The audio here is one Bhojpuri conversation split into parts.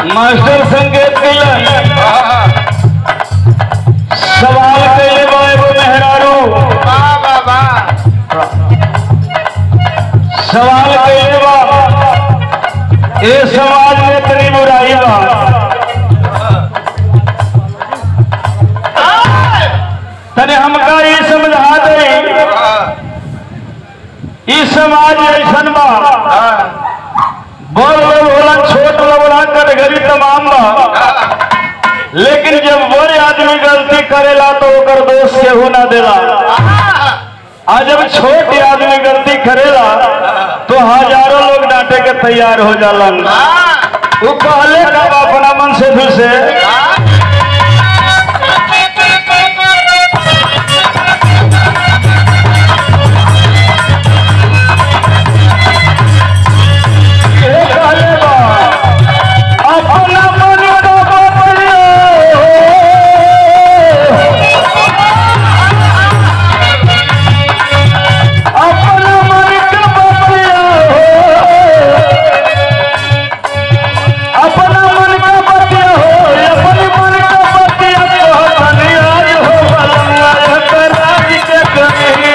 मास्टर संकेत कैलन सवाल कैले बा एगो मेहरारू सवाल कैले बा ए समाज में इतनी बुराई बा तने हमका ये समझा दे ई समाज ऐसन बा बड़ लोग होला छोट लोग होला कटघरी तमाम बा लेकिन जब बड़े आदमी गलती करेला तो ओकर दोष केहू ना देला आ जब छोट आदमी गलती करेला तो हजारों लोग डांटे के तैयार हो जालन वो कहले कब अपना मन से फिर से ये कहले बा, अपना मन का बदलियो। अपना मन का बदलियो। अपना मन का बतिया हो अपने मन का बतिया तो धनी आज हो बलंगा कर राज के कमी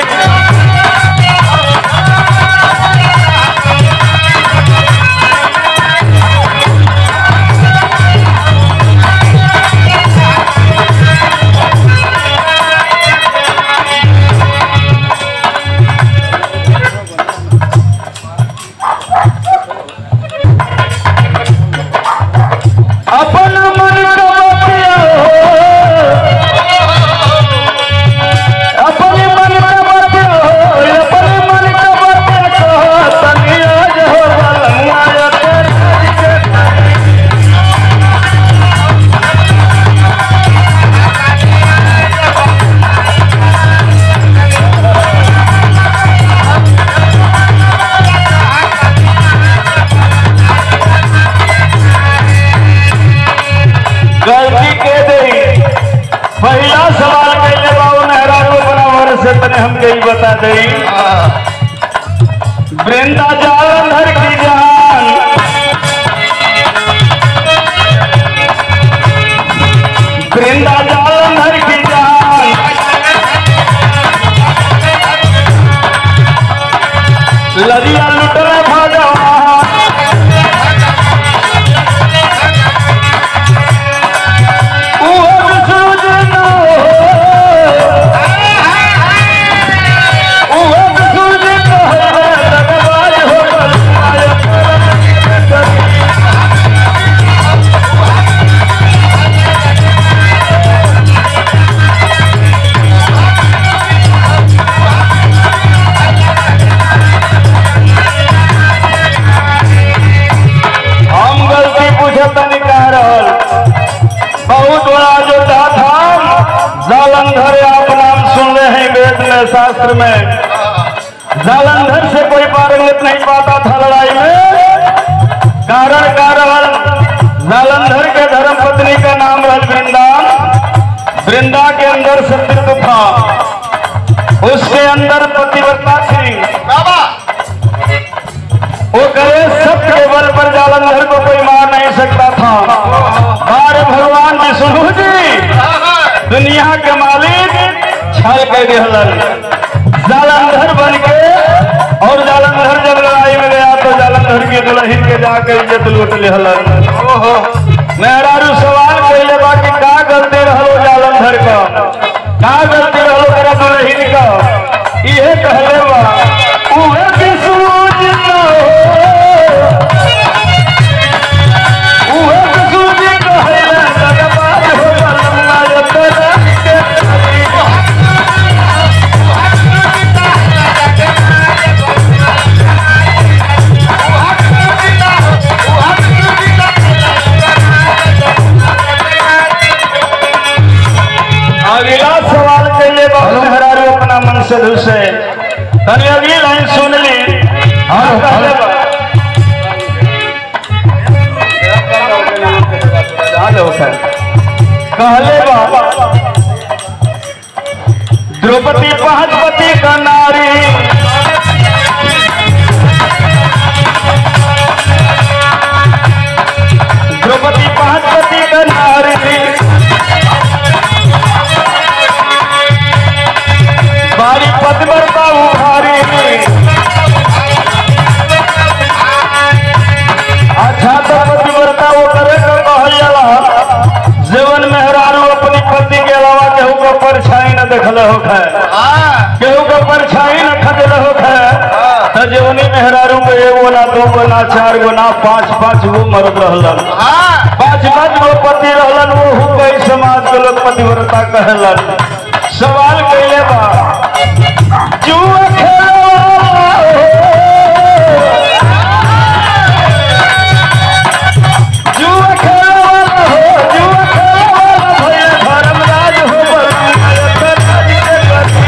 अपना मन का बतिया हो अपने मन का बतिया हो अपने मन का बतिया कहो तनी आज हो बलंगा कर राज के कमी गलती के दे पहला सवाल कैले बाबू मेहरारू बराबर से तने हमके ही बता दे वृंदा जालंधर की जान वृंदा जालंधर की जान लदिया लुटल भगवान हम गलती पूछत नहीं कह रहल बहुत बड़ा अयोध्या धाम जालंधर आप नाम सुन रहे हैं वेद में शास्त्र में जालंधर से कोई पारंगत नहीं पाता था लड़ाई में कारण कारण जालंधर के धर्म पत्नी का नाम रह वृंदा वृंदा के अंदर सत्यत्व था उसके अंदर पतिव्रता थी वो करे सत्य के बल पर जालंधर को कोई मार नहीं सकता था बार भगवान विष्णु जी दुनिया के मालिक छल के गहलन जालंधर बन के और जालंधर जब लड़ाई में गया तो जालंधर की दुल्हन के जाकर इज्जत लूट लेहलन मेहरारू सवाल कैले बा कि का गलती रहलो जालंधर का का गलती रहलो तेरा दुल्हन का इहे कहले बा उहे विष्णु जी ना हो उहे विष्णु जी कहले दरबार हो बलम्मा तेरा के अगला सवाल कैले बहुत हरारू अपना मन से दिल से तनी अगली लाइन सुन ली हाँ कहले बा कहले बा द्रौपदी पहलपति का नारी द्रौपदी रहल हो है केहू के परछाई न खदल हो है त जवनी मेहरारू के एगो ना दो गो ना चार गो ना पांच पांच गो मरद रहलन पांच पांच गो पति रहलन वो कई समाज के लोग पतिव्रता कहलन सवाल कैले बा जुआ खेले वाला हो। जुआ खेले वाला हो, जुआ खेले वाला भैया धर्मराज हो बल्कि राज के गति।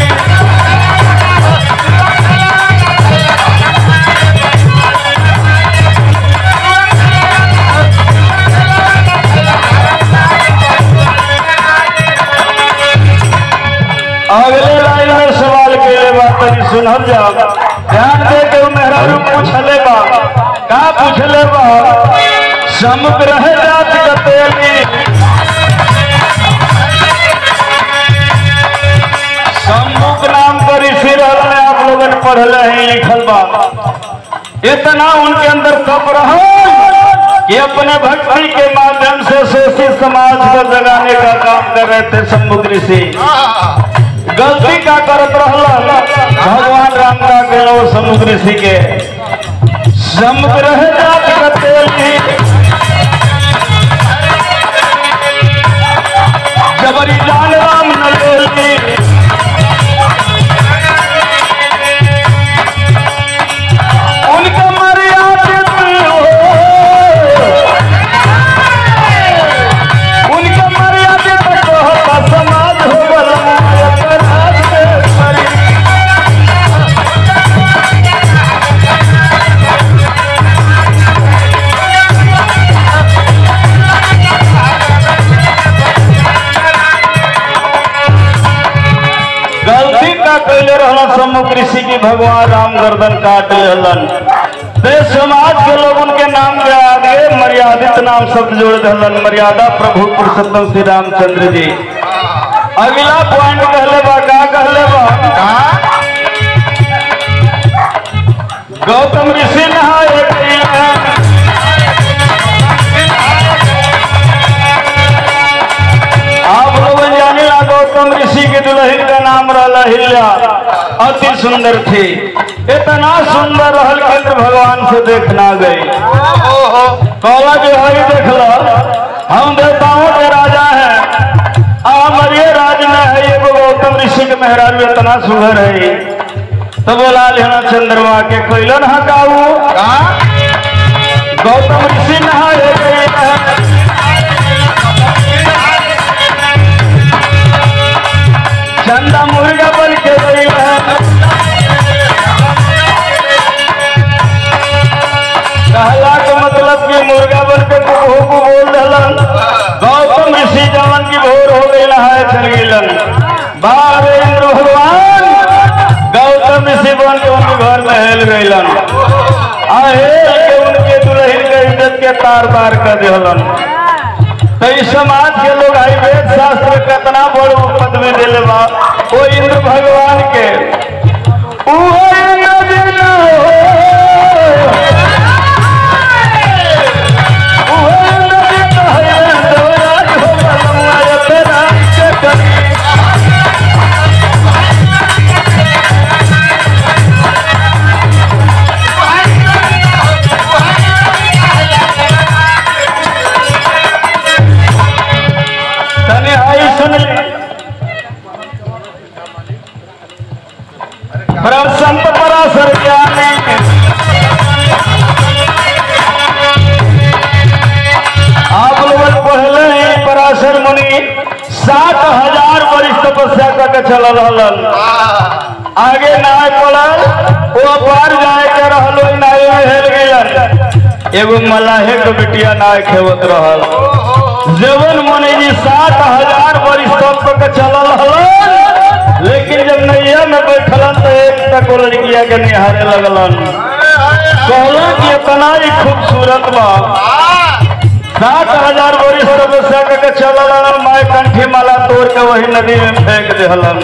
अगले लाइन में सवाल के बा तनी सुनल जाओ ध्यान दे के उ मेहरारू पूछले बा का पूछले बा समुद्र है जात कतेली सम्मुख नाम पर ऋषि रहल में आप लोगन पढ़ले हैं लिखल बा इतना उनके अंदर तप रहा कि अपने भक्ति के माध्यम से शोषित समाज को जगाने का काम कर रहे थे सम्मुख ऋषि गलती का करत रहल भगवान राम का गेलो समुद्र ऋषि के समुद्र है जात कतेली जबरी जान राम न लेली उनके मर्यादा हो उनके मर्यादा तक होता समाज हो बला अपराध के परी गलती का कैले रहलन सम्मुख ऋषि की भगवान राम गर्दन काट लेलन ते समाज के लोग उनके नाम के आगे मर्यादित नाम शब्द जोड़ दहलन मर्यादा प्रभु पुरुषोत्तम श्री रामचंद्र जी अगला पॉइंट कहले बा का कहले बा गौतम ऋषि नहाए गई हैं आप लोग जाने ला गौतम ऋषि के दुल्हन का नाम रहला हिल्या अति सुंदर थी इतना सुंदर रहल कि इंद्र भगवान से देखना गई कहला जो हरि देखला हम देवताओं के राजा हैं हमारे राज में है ये गौतम ऋषि के मेहरारू इतना सुंदर है तो बोला लेना चंद्रमा के कैलन हकाऊ गौतम ऋषि नहाए गए हैं चंदा मुर्गा बन के गई है कहला के मतलब कि मुर्गा बन के कुकू को बोल दलन गौतम ऋषि जवन की भोर हो गई है चल गईलन बाबे इंद्र भगवान गौतम ऋषि बन के उनके घर में हेल गईलन आ हेल के उनके दुल्हन के इज्जत के तार तार कर दिहलन तो इस समाज के लोग आई वेद शास्त्र कितना बड़ पदवी दिले बा वो इंद्र भगवान के उहो इंद्र जी न हो। उहो इंद्र जी न है, देवराज हो बलमुआ तेरा के करी। तने आई सुन ली परम संत पराशर ज्ञानी आप लोगन पहले ही पराशर मुनि सात हजार वर्ष तपस्या करके चल रहलन आगे नाय पड़ल वो पार जाए के रहलो नाय में हेल गइलन एगो मलाहे के बिटिया नाय खेवत रहल जवन मुनि जी सात हजार वर्ष तप के चलल हलन लेकिन जब नैया में बैठलन तो एक तक वो लड़किया के निहारे लगलन कहला कि इतना ही खूबसूरत बा सात हजार बोरी तपस्या करके चलल हलन माय कंठी माला तोड़ के वही नदी में फेंक देहलन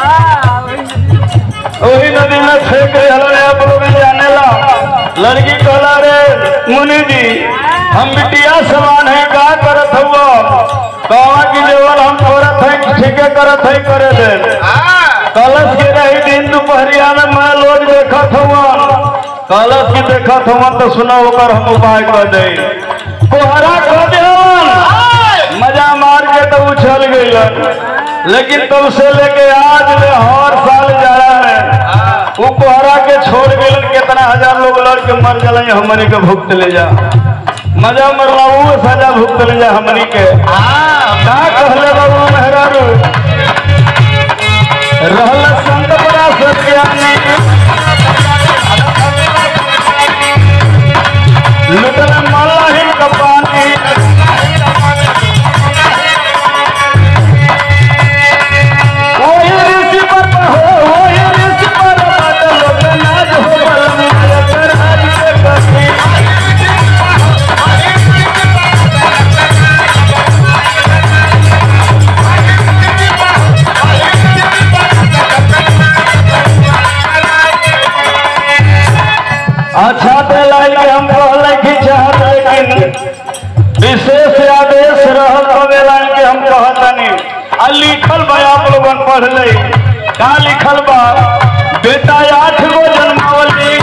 वही नदी में फेंक देहलन आप लोग जाने ला लड़की कहला रे मुनि जी हम बिटिया समान है का करत हुआ कहा कि जेवर हम करत है ठीके करत है करे दे कलश के रही दिन दोपहरिया में मैं लोग देखत हुआ कलश की देखत हुआ तो सुनो ओकर हम उपाय कर दे कोहरा कर दे मजा मार के तो उछल गई लेकिन तब से लेके आज ले हर साल जाड़ा में वो कोहरा के छोड़ गए कितना हजार लोग लड़ के मर गए हमनी के भुगत ले जा मजा मरला वो सजा भुगत ले जा हमनी के का कहले बाबू मेहरारू रहल संत बड़ा सत्यानी लुटल मल्लाही कपानी ओही ऋषि पर हो ओही ऋषि पर बात लोग नाज हो बलम कर हरि के कथी अच्छा तो लाई के हम कहले कि चाहत लेकिन विशेष आदेश रहल हवे लाई के हम कहतनी आ लिखल बा आप लोगन पढ़ ले का लिखल बा बेटा आठ गो जन्मावली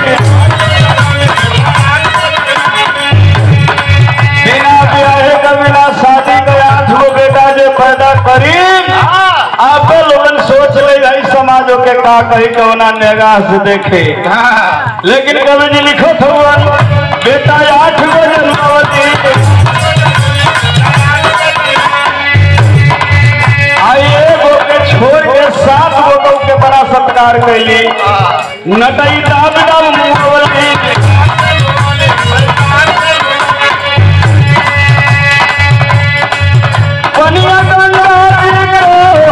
बिना ब्याहे का बिना शादी के आठ गो बेटा जे पैदा करी आप लोगन सोच ले भाई समाजों के का कही कौना निगाह से देखे लेकिन कवि जी लिखत हुआ बेटा आठ गो जन्मावती आई एगो के छोड़ के सात गो गौ के बड़ा सत्कार कैली नटई दाब दाब मुंहवली पनिया गंगा जी को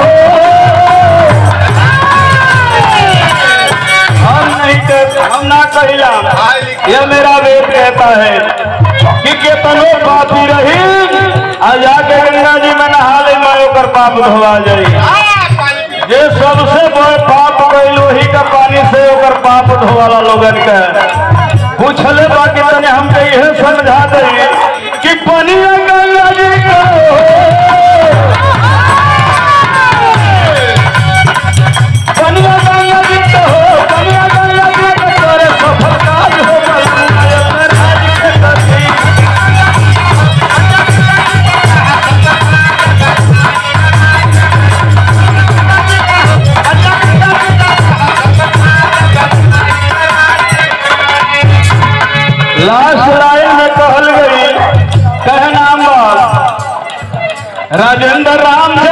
हम नहीं कहते हम ना कहिला यह मेरा वेद कहता है कि केतनो पापी रही आ जाके गंगा जी में नहा ले मैं ओकर पाप धोवा जाई जे सबसे बड़ पाप कैल वही का पानी से ओकर पाप धोवाला लोगन के पूछले बाकी तने हमके यह समझा दे कि पनिया गंगा जी का कनिया गंगा जी तो हो कनिया गंगा जी तो तोरे सफल काज हो गल राज के कथी लास्ट लाइन में कहल गई कह नाम राजेंद्र राम